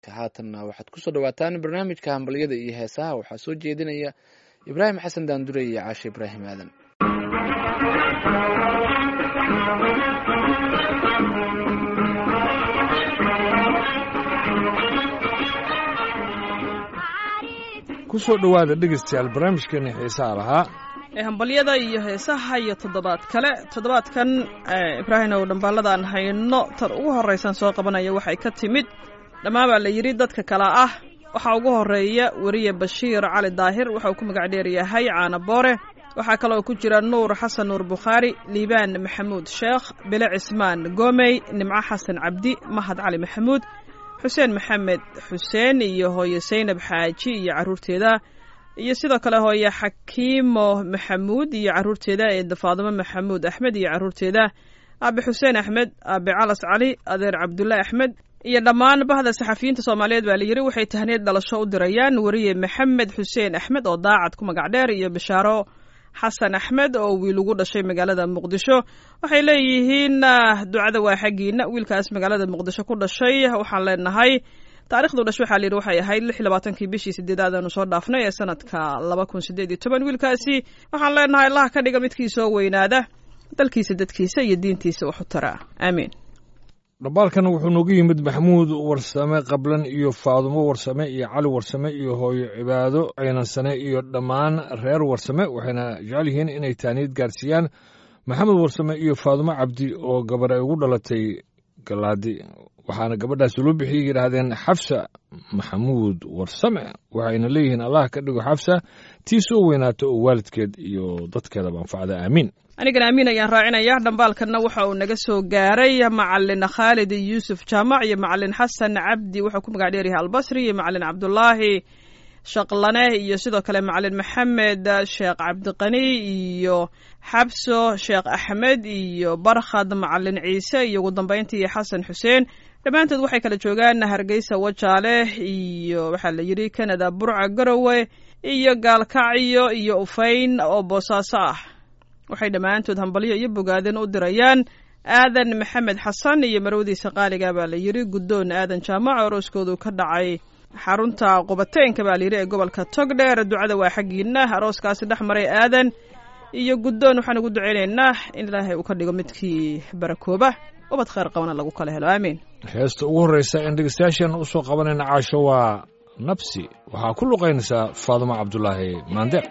haatanna waxaad kusoo dhawaataan barnaamijka hambalyada iyo heesaha waxaa soo jeedinaya ibraahim xasan daandure iyo caashe ibraahim aadan kusoo dhowaada dhegaystayaal barnaamijkeena xiisaha lahaa ee hambalyada iyo heesaha iyo toddobaad kale toddobaadkan ibraahim ow dhambaaladaan hayno tan ugu horraysan soo qabanaya waxay ka timid dhammaan baa la yidhi dadka kale ah waxaa ugu horreeya weriye bashiir cali daahir waxauu ku magac dheer yahay caana boore waxaa kaloo ku jira nuur xasan nuur bukhaari liibaan maxamuud sheekh bile cismaan goomey nimco xasan cabdi mahad cali maxamuud xuseen maxamed xuseen iyo hooye saynab xaaji iyo carruurteeda iyo sidoo kale hooye xakiimo maxamuud iyo carruurteeda eeda faadimo maxamuud axmed iyo carruurteeda aabe xuseen axmed aabe calas cali adeer cabdulle axmed iyo dhammaan bahda saxafiyiinta soomaaliyeed baa layidhi waxay tahniid dhalasho u dirayaan weriye maxamed xuseen axmed oo daacad ku magac dheer iyo bishaaro xasan axmed oo wiil ugu dhashay magaalada muqdisho waxay leeyihiin ducada waa xaggiina wiilkaas magaalada muqdisho ku dhashay waxaan leenahay taarikhdu dhash waxaa layidhi waxay ahayd lix labaatankii bishii sideedaad aanu soo dhaafnay ee sanadka laba kun sideed iyo toban wiilkaasi waxaan leenahay allah ka dhiga midkii soo weynaada dalkiisa dadkiisa iyo diintiisa wax u tara aamiin dhambaalkan wuxuu noogu yimid maxamuud warsame qablan iyo faadumo warsame iyo cali warsame iyo hooyo cibaado ceynansane iyo dhammaan reer warsame waxayna jecel yihiin inay taaniid gaarsiiyaan maxamed warsame iyo faadumo cabdi oo gabar ay ugu dhalatay galaadi waxaana gabadhaas loo bixiyay yidhaahdeen xafsa maxamuud warsame waxayna leeyihiin allah ka dhigo xafsa tii soo weynaato oo waalidkeed iyo dadkeedaba anfacda aamiin anigana amiin ayaan raacinaya dhambaalkanna waxa uu naga soo gaaray macalin khaalid yuusuf jaamac iyo macalin xasan cabdi wuxuu ku magac dheeryahay albasri iyo macalin cabdulaahi shaqlane iyo sidoo kale macalin maxamed sheekh cabdiqani iyo xabso sheekh axmed iyo barkhad macalin ciise iyo ugu dambayntii xasan xuseen dhammaantood waxay kala joogaan hargeysa wajaale iyo waxaa la yidhi canada burca garowe iyo gaalkacyo iyo ufayn oo boosaaso ah waxay dhammaantood hambalyo iyo bogaadin u dirayaan aadan maxamed xasan iyo marwadiisa qaaliga baa la yidhi guddoon aadan jaamac arooskoodu ka dhacay xarunta qubateenka baa layidhi ee gobolka togdheer ducada waa xaggiina arooskaasi dhex maray aadan iyo guddoon waxaan ugu ducaynaynaa in ilaahay uu ka dhigo midkii barakooba ubad khayr qabana lagu kala helo aamiin heesta ugu horreysa in dhegeystayaashan u soo qabanayna caasho waa nabsi waxaa ku luqaynaysaa faadumo cabdulaahi maandeeq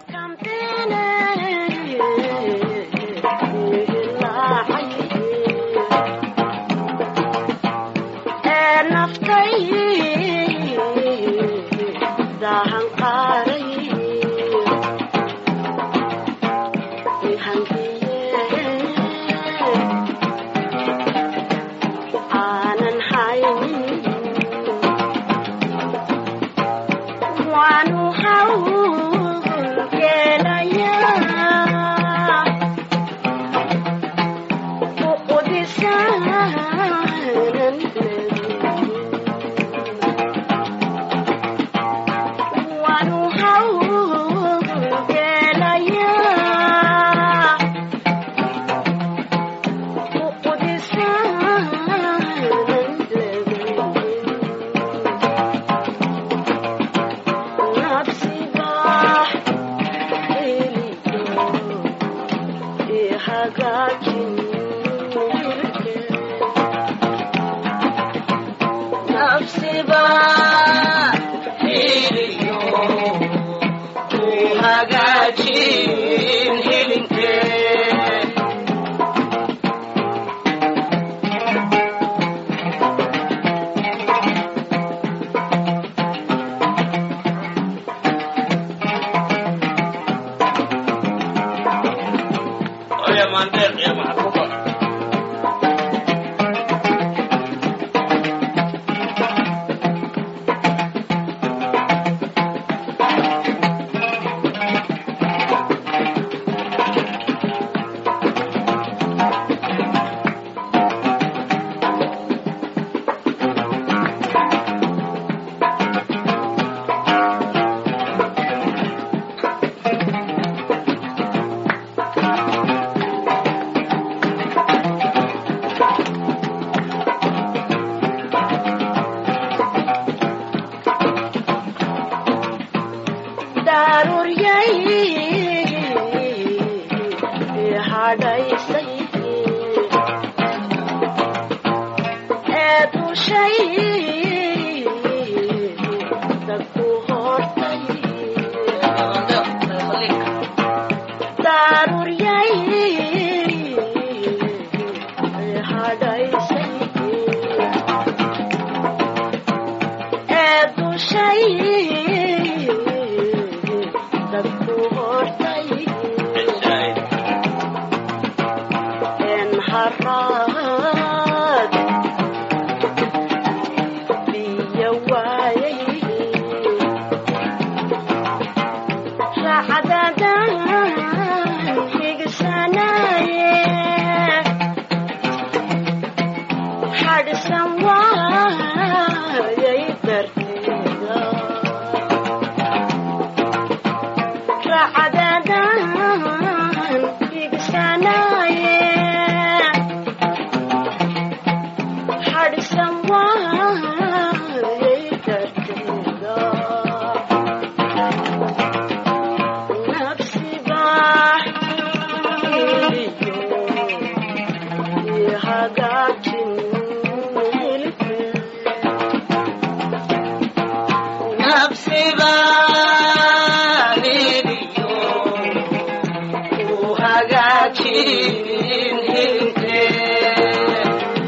dhashay dadku hortay een haraad biyo waayay raacadadan higsanaye xadhisan waayay darteeda raacadadan higsanaye xadhisan waayay darteeda nafsi baax iliyo iyo hagaajin nafsi baax iliyo u hagaajin hilibkee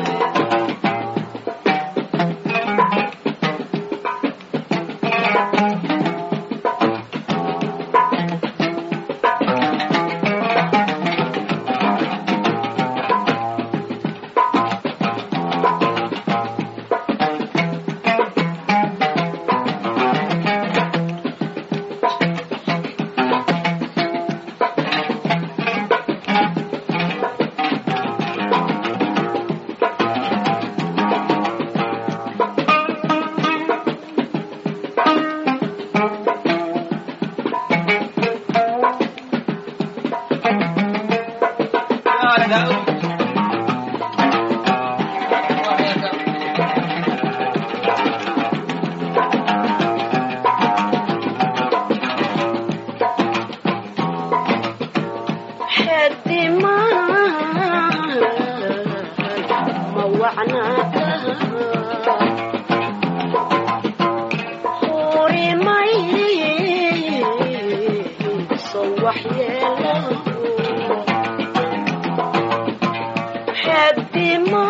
ma wacnaata hurimay soo waxyeelo xedimaa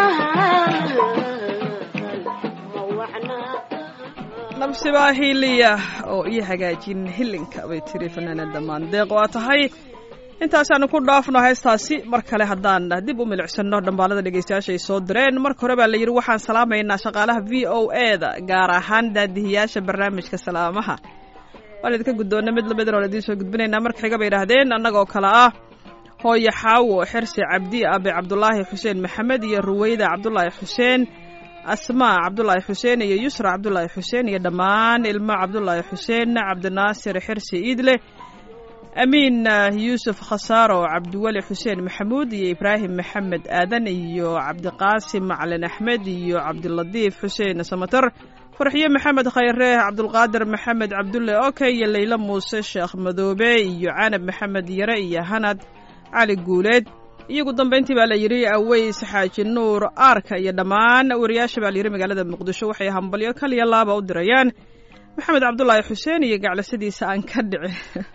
ma wacnaata nabsibaa hiiliya oo ii hagaajin hilinka bay tiri fanaanada maandeeq waa tahay intaasaanu ku dhaafno heestaasi mar kale haddaan dib u milicsano dhambaalada dhegeystayaasha ay soo direen marka hore baa la yidhi waxaan salaamaynaa shaqaalaha v o e da gaar ahaan daadihiyaasha barnaamijka salaamaha waan idinka guddoonna mid lamidna oon idiin soo gudbinaynaa marka xiga bay yidhaahdeen annagoo kale ah hooyo xaawo xirsi cabdi abe cabdulaahi xuseen maxamed iyo ruweyda cabdulaahi xuseen asmaa cabdulaahi xuseen iyo yusra cabdulaahi xuseen iyo dhammaan ilmo cabdulaahi xuseen cabdinaasir xirsi iidle amiin yuusuf khasaaro cabdiweli xuseen maxamuud iyo ibraahim maxamed aadan iyo cabdiqaasim macalin axmed iyo cabdilatiif xuseen samatar farxiyo maxamed khayre cabdulqaadir maxamed cabdulle oke iyo leylo muuse sheekh madoobe iyo canab maxamed yare iyo hanad cali guuleed iyo ugu dambayntii baa la yidhi aweys xaaji nuur aarka iyo dhammaan wariyaasha baa la yidhi magaalada muqdisho waxay hambalyo kaliya laaba u dirayaan maxamed cabdulaahi xuseen iyo gaclasadiisa aan ka dhici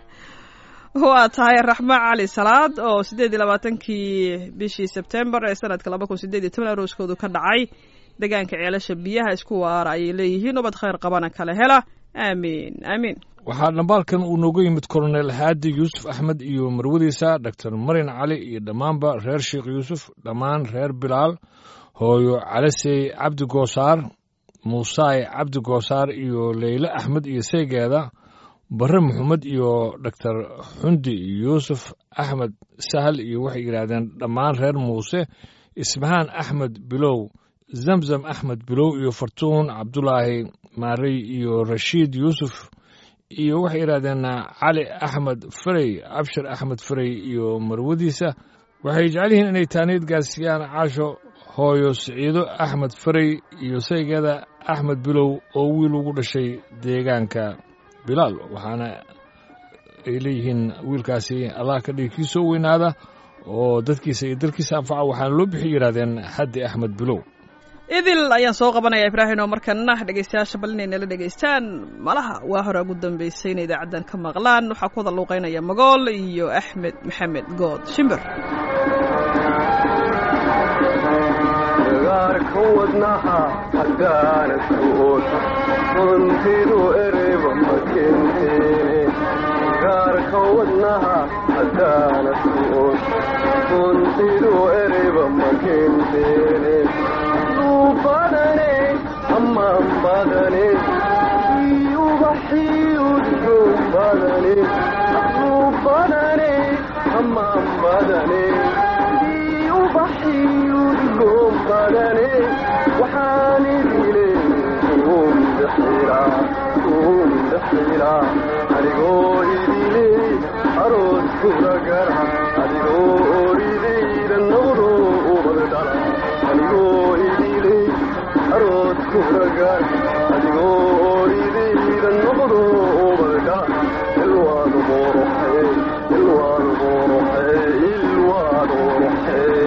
waa tahay raxma cali salaad oo siddeed iyo labaatankii bishii sebtembar ee sanadka laba kun sideed iyo toban arooskoodu ka dhacay deegaanka ceelasha biyaha isku waara ayay leeyihiin ubad khayr qabana kala hela aamiin aamiin waxaa dhambaalkan uu nooga yimid kolonel haadi yuusuf axmed iyo marwadiisa doctor marin cali iyo dhammaanba reer sheekh yuusuf dhammaan reer bilaal hooyo calasey cabdi goosaar muusaay cabdi goosaar iyo leyle axmed iyo seygeeda barre maxamed iyo doctor xundi yuusuf axmed sahal iyo waxay yidhaahdeen dhammaan reer muuse ismahaan axmed bilow zamzam axmed bilow iyo fartuun cabdulaahi maarey iyo rashiid yuusuf iyo waxay yidhahdeen cali axmed farey abshir axmed farey iyo marwadiisa waxay jecel yihiin inay taaniid gaarsiiyaan caasho hooyo siciido axmed farey iyo saygeeda axmed bilow oo wiil ugu dhashay deegaanka bilaal waxaana ay leeyihiin wiilkaasi allah ka dhigi kii soo weynaada oo dadkiisa iyo dalkiisa anfaca waxaana loo bixi yidhahdeen xaddi axmed bilow idil ayaan soo qabanaya ibraahim oo markana dhegeystayaasha bal inay nala dhegeystaan malaha waa hore ugu dambeysay inay idaacaddan ka maqlaan waxaa ku wada luuqeynaya magool iyo axmed maxamed good shimbir gaarka wadnaha haddaana su'ood runtidu ereyba ma kenteene gaarka wadnaha haddaana su'ood runtidu ereyba ma kenteene duu badane amaan badane ubaxii udgoon badane duu badane amaan badane ubaxii udgoon badane waxaan idile kuun daxilaa kuun daxilaa adigoo idile aroos kula gara adigoo oridayda noqdo ubad dhala adigoo idile aroos kula gara adigoo oridayda noqdo ubad dhala ilwaad quruxee ilwaad quruxee ilwaad quruxee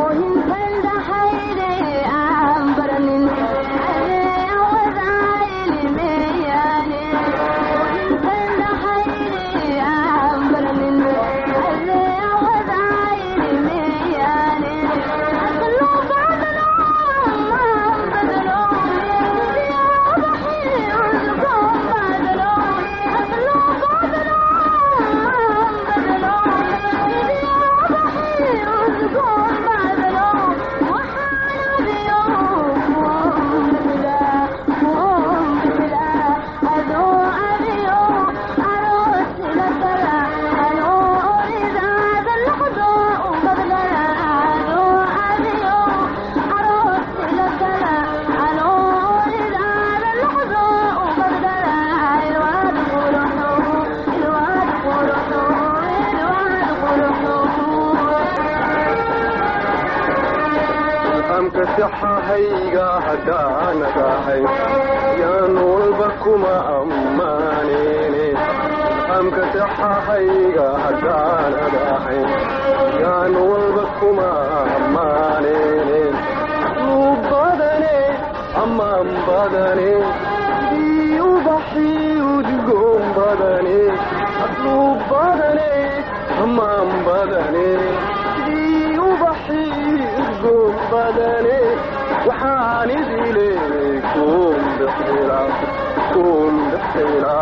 amka saxahayga haddaanadahay yaan walba kuma ammaanene amka saxahayga haddaanadahay yaan walba kuma ammaanene luu badane amaan badane dii ubaxii udgoon badane luu badane amaan badane dii ubaxii udgoon badane waxaan idile kuun daxila kuun daxila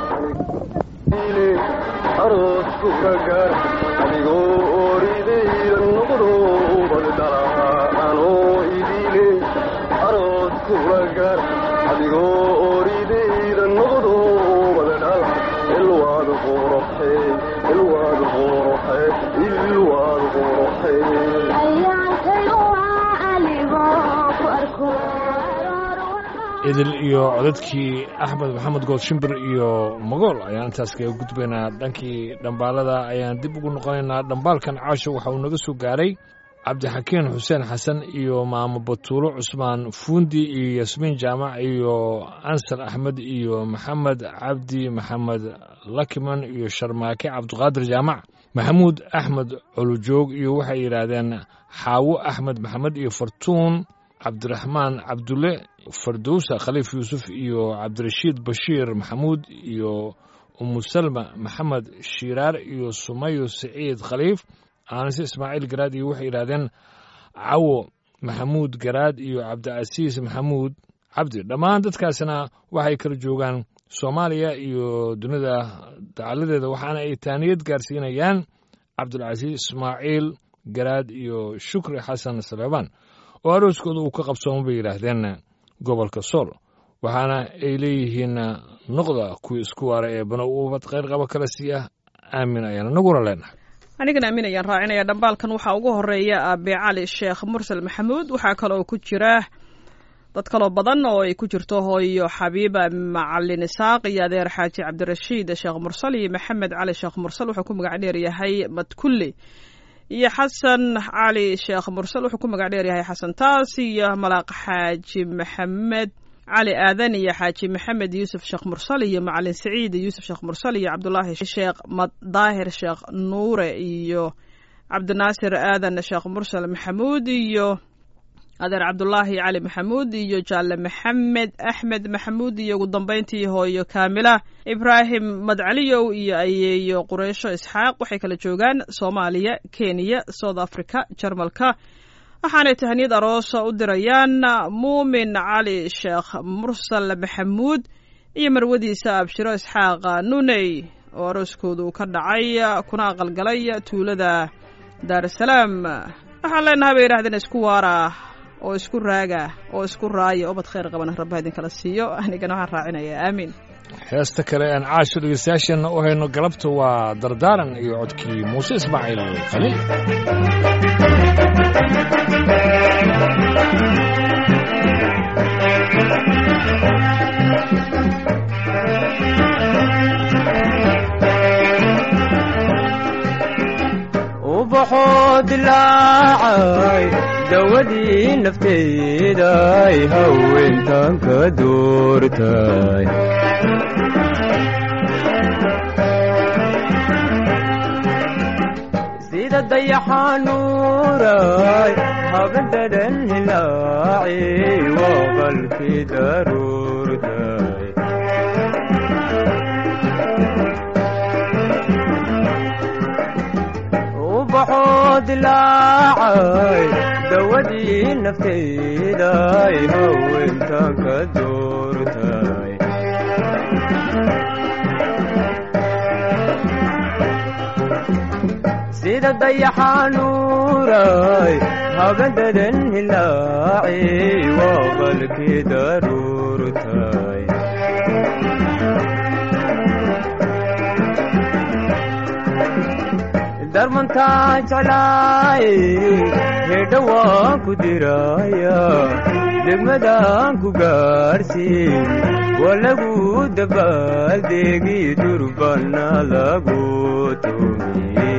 ile aroos kula gar adigoo oridayda noqdo ubad dhala anoo idile aroos kula gar adigoo oridayda noqdo ubad dhala ilwaad quruxee ilwaad quruxee ilwaad quruxee idil iyo codadkii axmed maxamed good shimbir iyo magool ayaan intaas kaga gudbaynaa dhankii dhambaalada ayaan dib ugu noqonaynaa dhambaalkan caasho waxa uu naga soo gaaray cabdixakiin xuseen xasan iyo maamo batuulo cusmaan fuundi iyo yasmiin jaamac iyo ansar axmed iyo maxamed cabdi maxamed lakiman iyo sharmaake cabdiqaadir jaamac maxamuud axmed colujoog iyo waxay yidhaahdeen xaawo axmed maxamed iyo fartuun cabdiraxmaan cabdulle fardowsa khaliif yuusuf iyo cabdirashiid bashiir maxamuud iyo umusalma maxamed shiiraar iyo sumayo siciid khaliif aanise ismaaciil garaad iyo waxay yidhahdeen cawo maxamuud garaad iyo cabdicasiis maxamuud cabdi dhammaan dadkaasina waxay kala joogaan soomaaliya iyo dunida dacaladeeda waxaana ay taaniyad gaarsiinayaan cabdulcasiis ismaaciil garaad iyo shukri xasan saleebaan oo arooskooda uu ka qabsooma bay yidhaahdeen gobolka sool waxaana ay leeyihiin noqda kuwii isku waara ee bano ubad kheyr qaba kala siiya aamin ayaana naguna leenahay anigana aamin ayaan raacinaya dhambaalkan waxaa ugu horeeya aabe cali sheekh mursal maxamuud waxaa kaloo ku jira dad kaloo badan oo ay ku jirto hooyo xabiiba macalin isaaq iyo adeer xaaji cabdirashiid sheekh mursal iyo maxamed cali sheekh mursal wuxuu ku magac dheer yahay madkulli iyo xasan cali sheekh mursal wuxuu ku magac dheer yahay xasan taas iyo malaaq xaaji maxamed cali aadan iyo xaaji maxamed yuusuf sheekh mursal iyo macalin saciid yuusuf sheekh mursal iyo cabdulaahi sheekh daahir sheekh nuure iyo cabdinaasir aadan sheekh mursal maxamuud iyo adeer cabdulaahi cali maxamuud iyo jaalle maxamed axmed maxamuud iyo ugu dambeyntii hooyo kaamila ibraahim madcaliyow iyo ayeeyo qureysho isxaaq waxay kala joogaan soomaaliya kenya south africa jarmalka waxaanay tahniyad aroosa u dirayaan muumin cali sheekh mursal maxamuud iyo marwadiisa abshiro isxaaq nuney oo arooskooda uu ka dhacay kuna aqalgalay tuulada daarusalaam waxaan leenahay bay yidhahdeen isku waara oo isku raaga oo isku raaya ubad khayr qabana rabba idinkala siiyo anigana waxaan raacinayaa aamiin heesta kale aan caasho dhegeystayaasheenna u hayno galabta waa dardaaran iyo codkii muuse ismaaciil khaliil ubaxoo dilaacay dawadii nafteeday haweentan ka doortay sida dayaxanuuray habadadan hilaaci waa qalkii daruurtay ubaxoo dilaacay dawadii nafteeday haweentan ka doortay sida dayaxanuuray habadadan hilaaci waa qalkii daruurtay darmantaa jeclaay hedha waan ku diraya degmadaan ku gaarsiin waa lagu dabaaldegi durbana lagu tumiye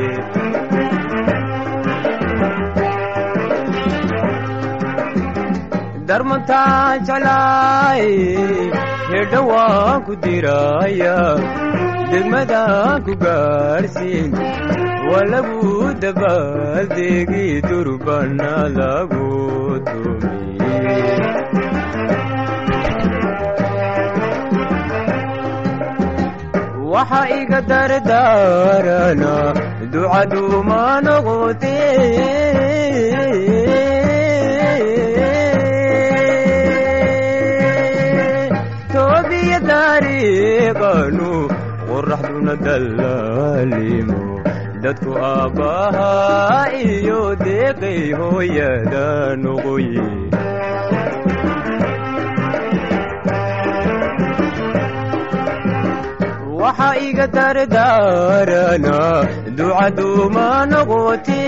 darmantaa jeclaay hedha waan ku diraya degmadaan ku gaarsiin waa lagu dabaaldegi durbana lagu tumiye waxa iga dardaarana ducaduuma noqote toobiya dariiqanu qoraxduna dallaalimo dadku aabbahaa iyo deeqay hooyada noqoye waxa iga dardaarana ducaduuma noqote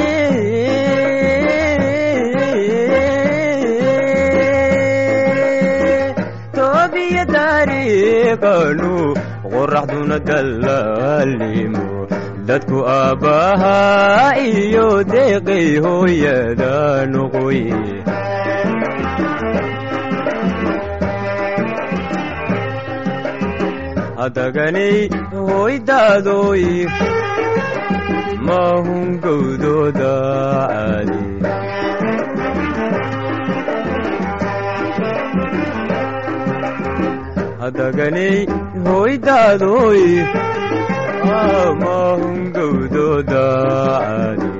toobiya dariiqanu qoraxduna dallaalimo dadku aabbahaa iyo deeqay hooyada noqoye hadaganay hoydaadoy maahun gowdooda caadi hadaganay hoydaadoy maahun gowdooda caadi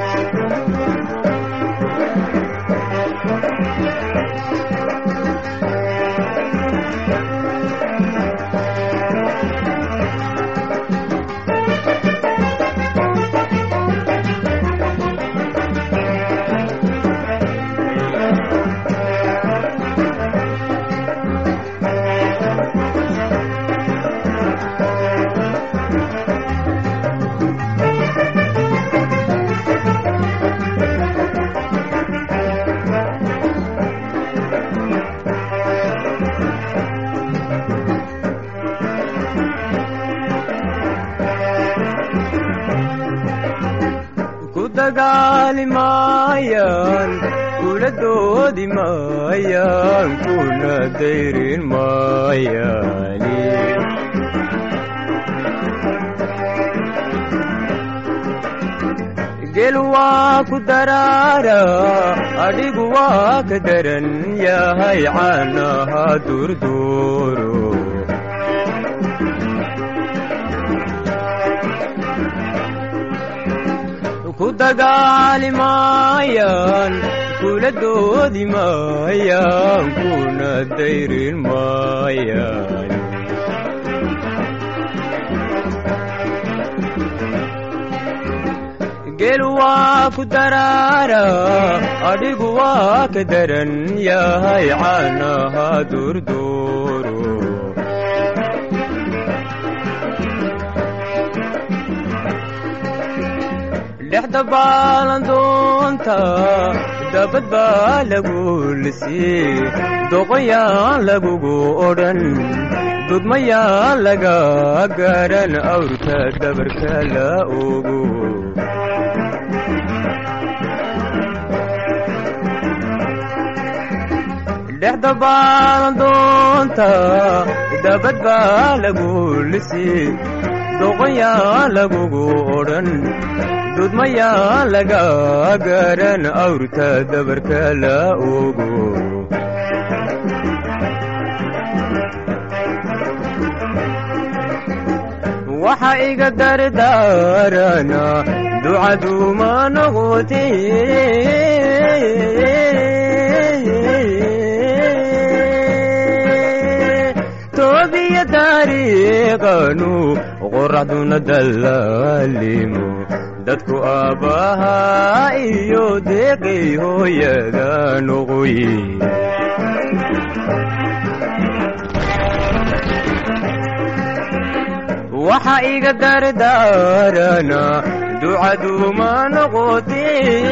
ku dagaali maayaan kula doodi maayaan kuna dayrin maayaani gel waa ku daraara adhigu waa ka daran yahay caanaha durduuro ku dagaali maayaan kula doodi maayaan kuna dayrin maayaan gelu waa ku daraara adhigu waa ka daran yahay caanaha durduuro dhexda baalandoonta dabad baa lagu lisii doqoyaan lagugu odhan dudmayaan laga garan awrka dabarka la ogo dhexda baalandoonta dabad baa lagu lisii doqoyaan lagugu odhan dudmayaa laga garan awrta dabarka la ogo waxa iga dardaarana ducaduma noqote toobiya taariiqanu qoraxduna dallaalimo dadku aabbahaa iyo deeqay hooyada noqoye waxa iga dardaarana ducaduma noqote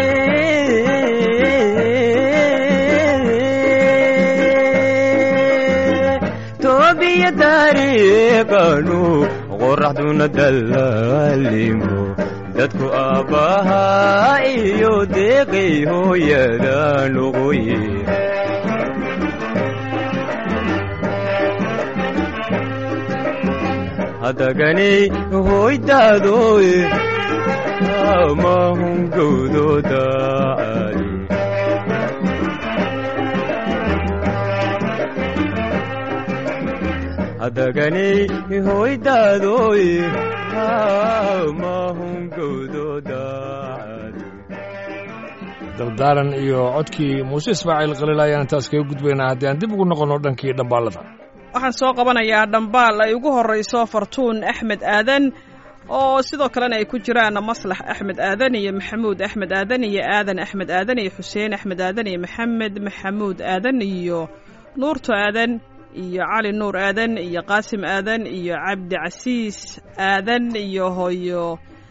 toobiya taariiqanu qoraxduna dallaalimo dadku aabbahaa iyo deeqay hooyada noqoye hadaganay hoydaadoy amahungowdooda ali hadaganay hoydaadoy amahungowdooda ali dardaaran iyo codkii muuse ismaaciil khaliil ayaan intaas kaga gudbaynaa haddii aan dib ugu noqonno dhankii dhambaalada waxaan soo qabanayaa dhambaal ay ugu horrayso fartuun axmed aadan oo sidoo kalena ay ku jiraan maslax axmed aadan iyo maxamuud axmed aadan iyo aadan axmed aadan iyo xuseen axmed aadan iyo maxamed maxamuud aadan iyo nuurto aadan iyo cali nuur aadan iyo qaasim aadan iyo cabdi casiis aadan iyo hooyo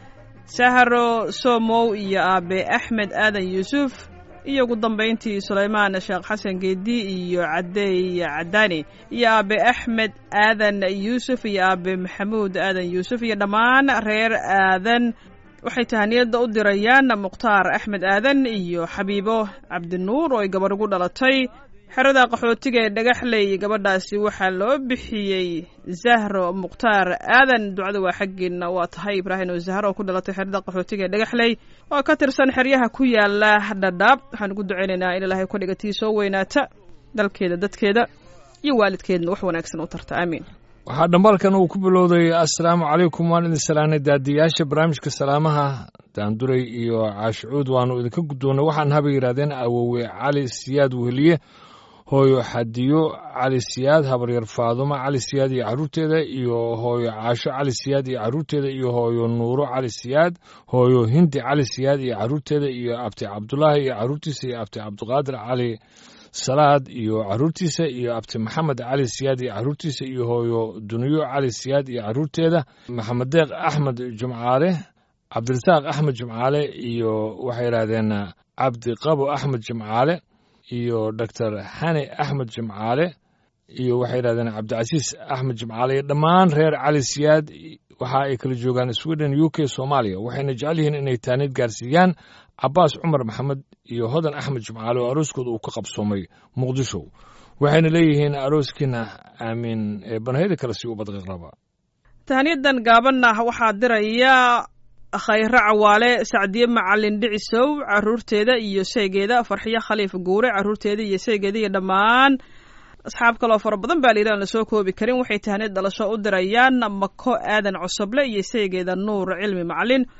sahro somow iyo aabe axmed aadan yuusuf iyo ugu dambayntii sulaymaan sheekh xasan geedi iyo cadeey cadaani iyo aabe axmed aadan yuusuf iyo aabe maxamuud aadan yuusuf iyo dhammaan reer aadan waxay tahaniyadda u dirayaan mukhtaar axmed aadan iyo xabiibo cabdinuur oo ay gabarh ugu dhalatay xerada qaxootiga ee dhagaxley gabadhaasi waxaa loo bixiyey zahro mukhtaar aadan ducada waa xaggeena waa tahay ibraahim oo zahro oo ku dhalatay xerada qaxootiga ee dhagaxley oo ka tirsan xeryaha ku yaala dhadhaab waxaan ugu ducaynaynaa in ilaahay kudhiga tii soo weynaata dalkeeda dadkeeda iyo waalidkeedna wax wanaagsan u tarta aamiin waxaa dhambaalkan uu ku bilowday assalaamu calaykum waan idin salaanay daadiyaasha barnaamijka salaamaha daanduray iyo caashicuud waannu idinka guddoonnay waxaan haba yidhahdeen awowe cali siyaad weheliye hooyo xadiyo cali siyaad habaryar faadumo cali siyaad iyo carruurteeda iyo hooyo caasho cali siyaad iyo carruurteeda iyo hooyo nuuro cali siyaad hooyo hindi cali siyaad iyo carruurteeda iyo abti cabdulaahi iyo carruurtiisa iyo abti cabdiqaadir cali salaad iyo carruurtiisa iyo abti maxamed cali siyaad iyo carruurtiisa iyo hooyo duniyo cali siyaad iyo carruurteeda maxamed deeq axmed jumcaale cabdirasaaq axmed jumcaale iyo waxay yidhaahdeen cabdi qabo axmed jimcaale iyo doctor xani axmed jimcaale iyo waxay yidhahdeen cabdicasiis axmed jimcaale iyo dhammaan reer cali siyaad waxa ay kala joogaan sweden u k soomaaliya waxayna jecel yihiin inay taaniid gaarsiiyaan cabaas cumar maxamed iyo hodan axmed jimcaale oo arooskooda uu ka qabsoomay muqdisho waxayna leeyihiin arooskiina aamiin ee banahyada kale si u badqaqraba tahniyadan gaabanna waxaa diraya khayre cawaale sacdiye macalin dhicisow caruurteeda iyo seegeeda farxiyo khaliif guure caruurteeda iyo seegeeda iyo dhammaan asxaab kaloo fara badan baa layidhi aan lasoo koobi karin waxay tahniyad dhalasho u dirayaan mako aadan cosoble iyo seegeeda nuur cilmi macalin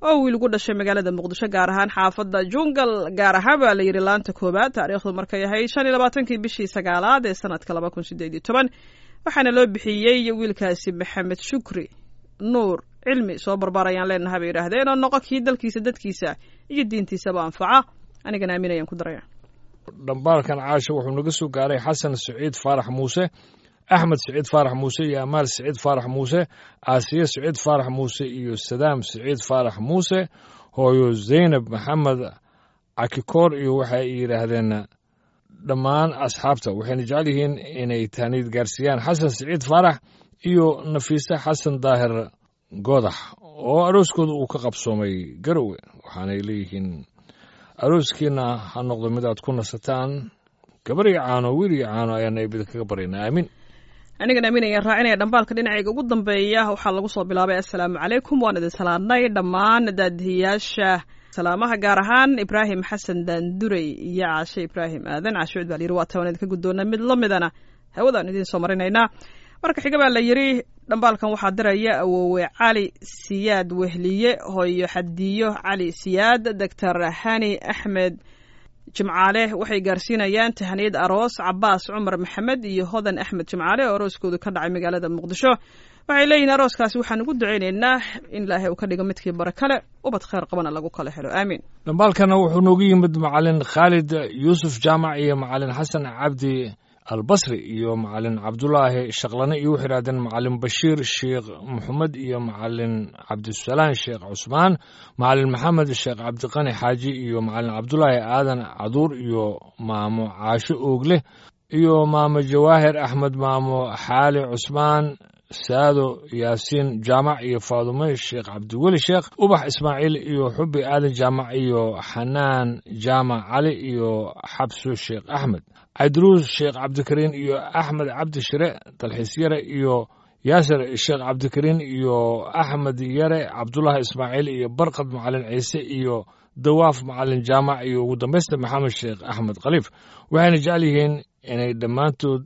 oo wiil ugu dhashay magaalada muqdisho gaar ahaan xaafadda jungal gaar ahaan baa la yidhi laanta koowaad taariikhdu markay ahayd shan iyo labaatankii bishii sagaalaad ee sanadka laba kun sideed iyo toban waxaana loo bixiyey wiilkaasi maxamed shukri nuur cilmi soo barbaar ayaan leenahay bay yidhaahdeen oo noqo kii dalkiisa dadkiisa iyo diintiisaba anfaca anigana aamin ayaan ku daraya dhambaalkan caasha wuxuu naga soo gaaray xasan siciid faarax muuse axmed siciid faarax muuse iyo amaal siciid faarax muuse aasiye siciid faarax muuse iyo sadaam siciid faarax muuse hooyo zaynab maxamed cakikoor iyo waxay yidhaahdeen dhammaan asxaabta waxayna jecel yihiin inay taaniid gaarsiiyaan xasan siciid faarax iyo nafiise xasan daahir goodax oo arooskooda uu ka qabsoomay garowe waxaanay leeyihiin arooskiina ha noqdo mid aad ku nasataan gabar iyo caano wiil iyo caano ayaana eebida kaga baryaynaa aamin anigana aamin ayaan raacinaya dhambaalka dhinacayga ugu dambeeya waxaa lagu soo bilaabay assalaamu calaykum waan idin salaadnay dhammaan daadihiyaasha salaamaha gaar ahaan ibraahim xasan daandurey iyo caashe ibraahim aadan caashe cud baa layidhi waa tabaan idinka guddoona mid la midana hawadaan idiin soo marinaynaa marka xiga baa la yidhi dhambaalkan waxaa diraya awoowe cali siyaad wehliye hooyo xadiyo cali siyaad doctor hani axmed jimcaale waxay gaarsiinayaan tahaniyad aroos cabaas cumar maxamed iyo hodan axmed jimcaale oo arooskoodu ka dhacay magaalada muqdisho waxay leeyihiin arooskaasi waxaan ugu ducaynaynaa in ilaahay uu ka dhigo midkii bare kale ubad khayr qabana lagu kala helo aamiin dhambaalkana wuxuu noogu yimid macalin khaalid yuusuf jaamac iyo macalin xasan cabdi albasri iyo macalin cabdulaahi shaqlane iyo wuxuu yidhahdeen macalin bashiir sheekh maxamed iyo macalin cabdisalaan sheekh cusmaan macalin maxamed sheekh cabdiqani xaaji iyo macalin cabdulaahi aadan caduur iyo maamo caasho oogle iyo maamo jawaahir axmed maamo xaali cusmaan saado yaasiin jaamac iyo faadume sheekh cabdiweli sheekh ubax ismaaciil iyo xubi aadan jaamac iyo xanaan jaamac cali iyo xabso sheekh axmed cabdiruus sheekh cabdikariin iyo axmed cabdi shire dalxiis yare iyo yaasir sheekh cabdikariin iyo axmed yare cabdulaahi ismaaciil iyo barkad macalin ciise iyo dawaaf macalin jaamac iyo ugu dambaysta maxamed sheekh axmed khaliif waxayna jecel yihiin inay dhammaantood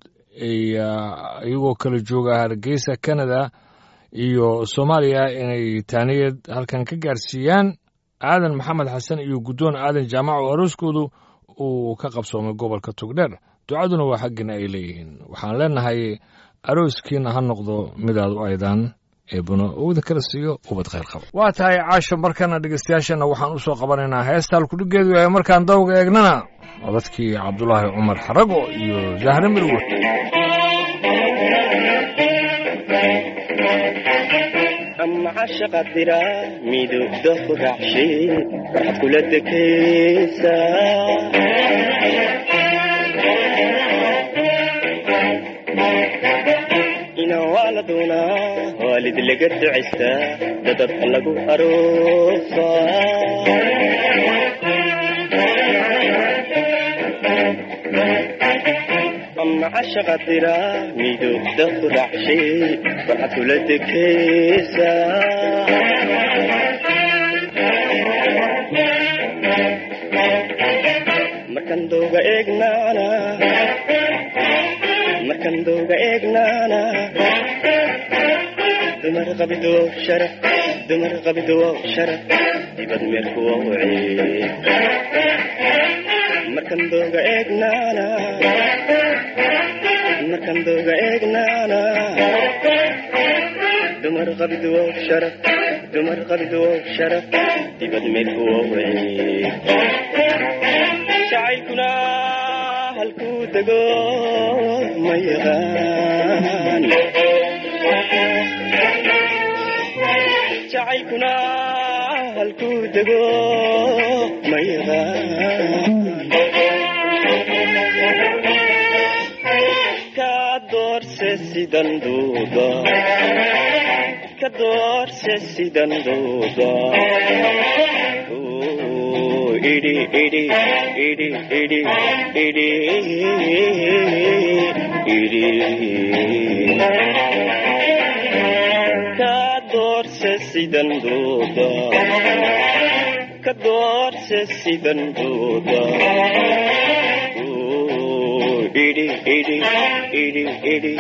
iyagoo kala jooga hargeysa canada iyo soomaaliya inay taaniyad halkan ka gaarsiiyaan aadan maxamed xasan iyo guddoon aadan jaamac oo arooskoodu uu ka qabsoomay gobolka tugdheer ducaduna waa xaggina ay leeyihiin waxaan leenahay arooskiina ha noqdo midaad u aydaan eebuna owda kala siiyo ubad khayr qaba waa tahay caasho markana dhegeystayaashana waxaan u soo qabanaynaa heestal kudhigeedu yahay markaan dawga eegnana codadkii cabdulaahi cumar xarago iyo zahre mirwe ama cashaqa dira midugda ku raacshay waxaad kula dekaysaa ina waa la doonaa waalid laga ducaystaa dadabka lagu aroosaa ama cashaqa dira midugda ku raacshay waxaad kula dekaysaa markan dooga eegnaana markan dooga eegnaana dumar qabido sharaf dumar qabido sharaf dibad meerku wawci markan dooga eegnaana markan dooga eegnaana dumar qabido sharaf dumar qabido sharaf dibad meerku wawci jacaylkuna halkuu dego ma yaqaan jacaylkuna halkuu dego ma yaqaan ka doorse sidan duuda ka doorse sidan duuda idi idi idi idi idi idi ka doorse sidan duuda ka doorse sidan duuda idi idi idi idi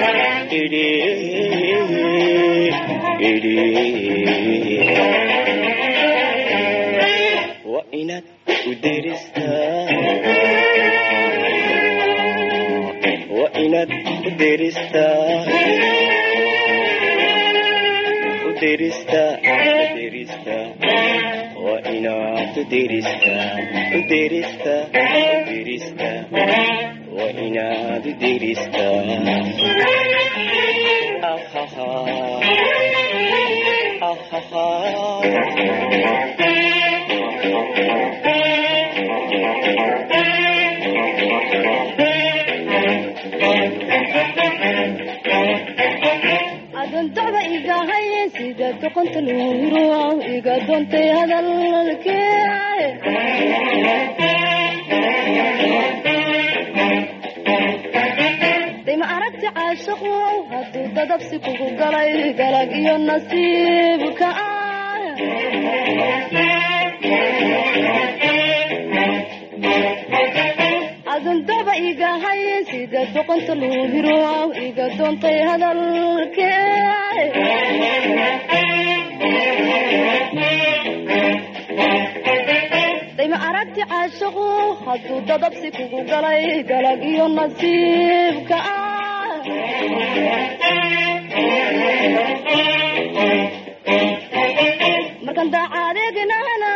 idi idi u deristaa waa inaad u deristaa u deristaa u deristaa waa inaad u deristaa u deristaa u deristaa waa inaad u deristaa ahaha adontaba igahay sida doqonta luuro iga doontay hadalkee dayma aragti caashaqu hadduu dadabsi kugu galay galag iyo nasiibka ah adontaba igahay sida doqonta luuro iga doontay hadalkee dayma aragti caashaqu hadduu dadabsi kugu galay galag iyo nasiibka ah markan daacadeegnahna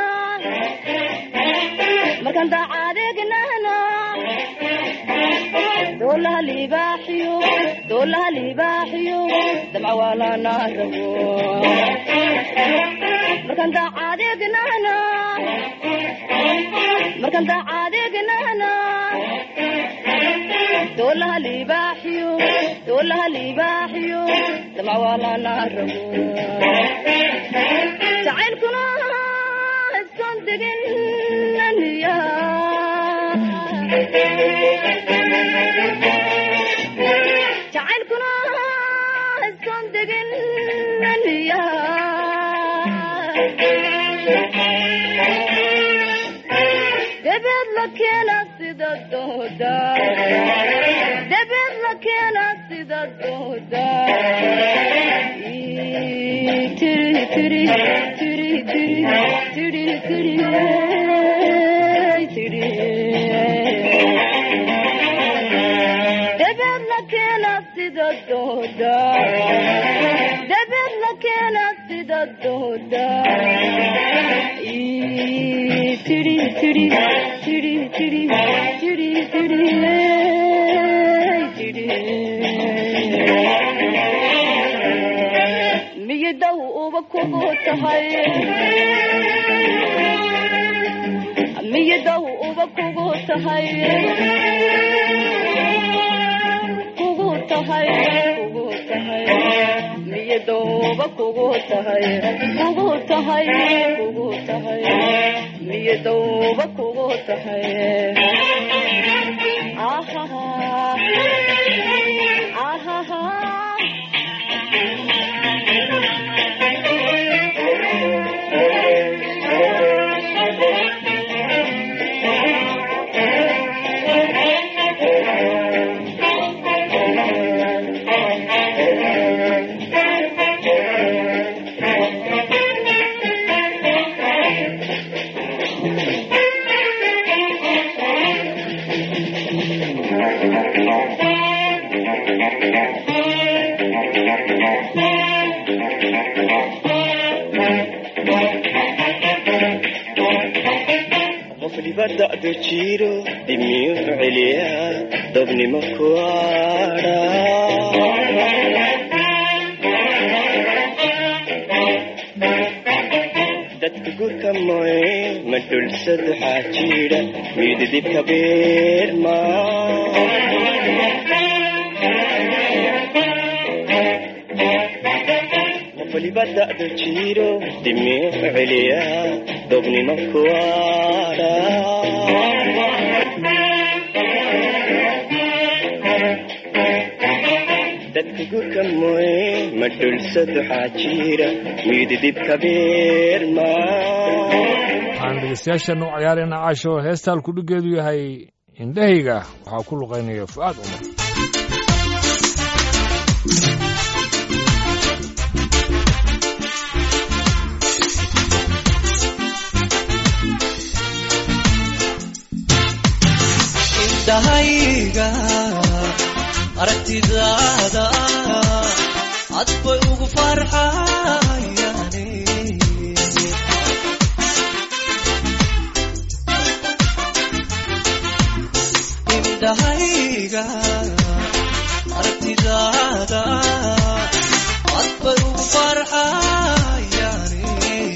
markan daacadeegnahna doolaha libaaxiyo doolaha libaaxiyo damca waalana rabo markan daacadeegnahna markan daacadeegnahna doolaha libaaxiyo doolaha libaaxiyo damca waalana rabo jacaylkuna iskan deginaniya jacaylkuna iskan deginaniya debeed la keena sida dooda debeed la keena sida dooda tiri tiri tiri tiri tiri tiri tiri debeed la keena sida dooda debeed la keena sida dooda tiri tiri tiri tiri tiri tiri tiri miyidaw uba kugu tahay miyidaw uba kugu tahay kugu tahay kugu tahay miyadowba kugu tahay kugu tahay kugu tahay miyadowba kugu tahay ahaha ahaha qof dibadda jiro dimiyu celiyaa dobnimo ku adha dadka gurka moye ma dhulsad waxaa jira mididibka beerma qof dibadda jiro dimiyu celiyaa dobnimo ku adha dadka gurka moye ma dhulsad waxaa jira mididibka beerma waxaan dhegeystayaashan u ciyaarayna caasho heestaan kudhigeedu yahay indhahayga waxaa ku luqaynaya fu'aad umar indhahayga aragtidaada cad bay ugu farxayane indhahayga aragtidaada cad bay ugu farxayane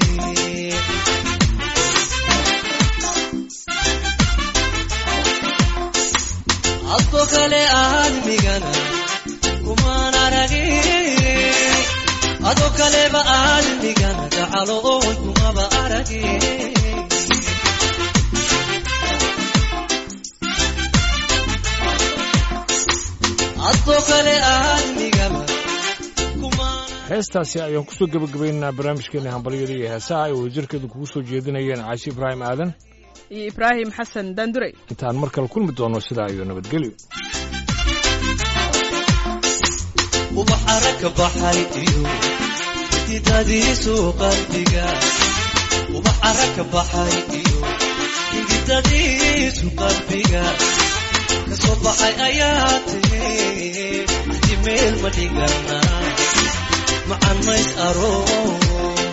adko kale aadmigana kumaan aragin adoo kaleba aadmigana gacaloon kumaba aragin adoo kale aadmigaba kumaan heestaasi ayaan kusoo gebagabaynaynaa barnaamijkeena hambalyada iyo heesaha ay wadajirkeedu kugu soo jeedinayeen caashi ibraahim aadan iyo ibraahim xasan daandurey intaan mar kale kulmi doono sidaa iyo nabadgelyo ubaxara ka baxay iyo xididadiisu qalbiga ubaxara ka baxay iyo xididadiisu qalbiga kasoo baxay ayaa tiri hadi meel ma dhigana macan mays aroos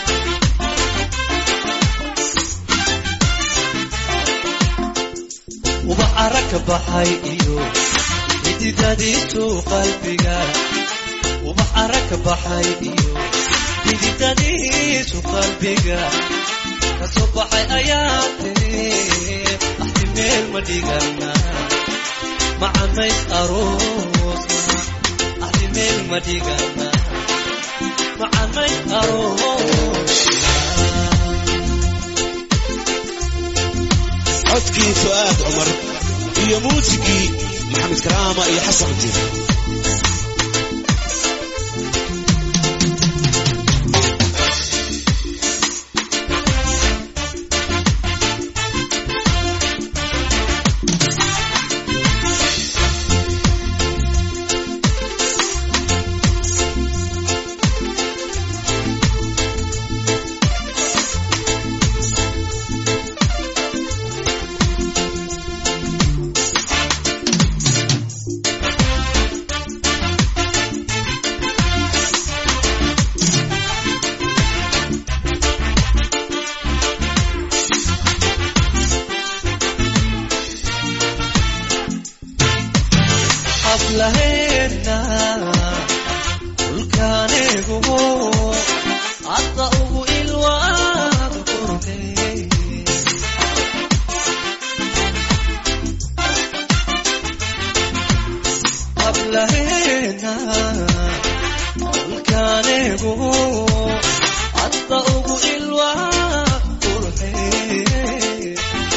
ubaxara ka baxay iyo xididadiisu qalbiga ubaxara ka baxay iyo xididadiisu qalbiga kasoo baxay ayaa tiri axti meel ma dhigana macamays aroosna axti meel ma dhigana macamays aroosna codkii fu'aad cumar iyo muusigii maxamed karaama iyo xasan jir xaflaheena dhulkaanigu hadda ugu ilwaad qurxey xaflaheena dhulkaanigu hadda ugu ilwaad qurxey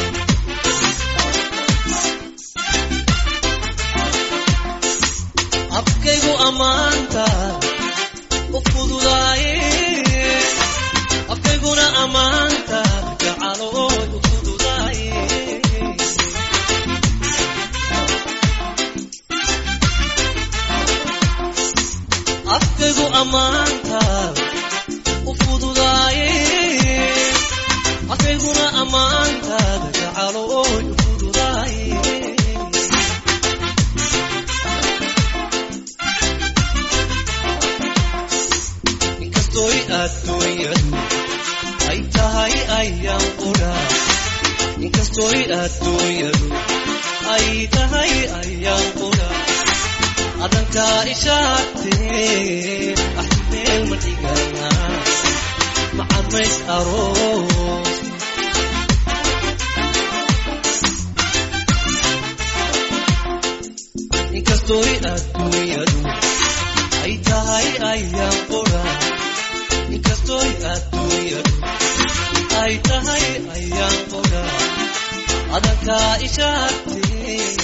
afkaygu ammaanta u fududaaye afkayguna ammaanta jacalooy u fududaaye afkaygu ammaanta u fududaaye afkayguna ammaanta jacalooy u fududaaye inkastoy adduunyadu ay tahay ayaan qudha inkastoy adduunyadu ay tahay ayaan qudha adankaa ishaagtee axmeel ma dhigana macamays aroos inkastoy adduunyadu ay tahay ayaan qudha inkastoy adduunyadu ay tahay ayaan qudha adankaa ishaagtee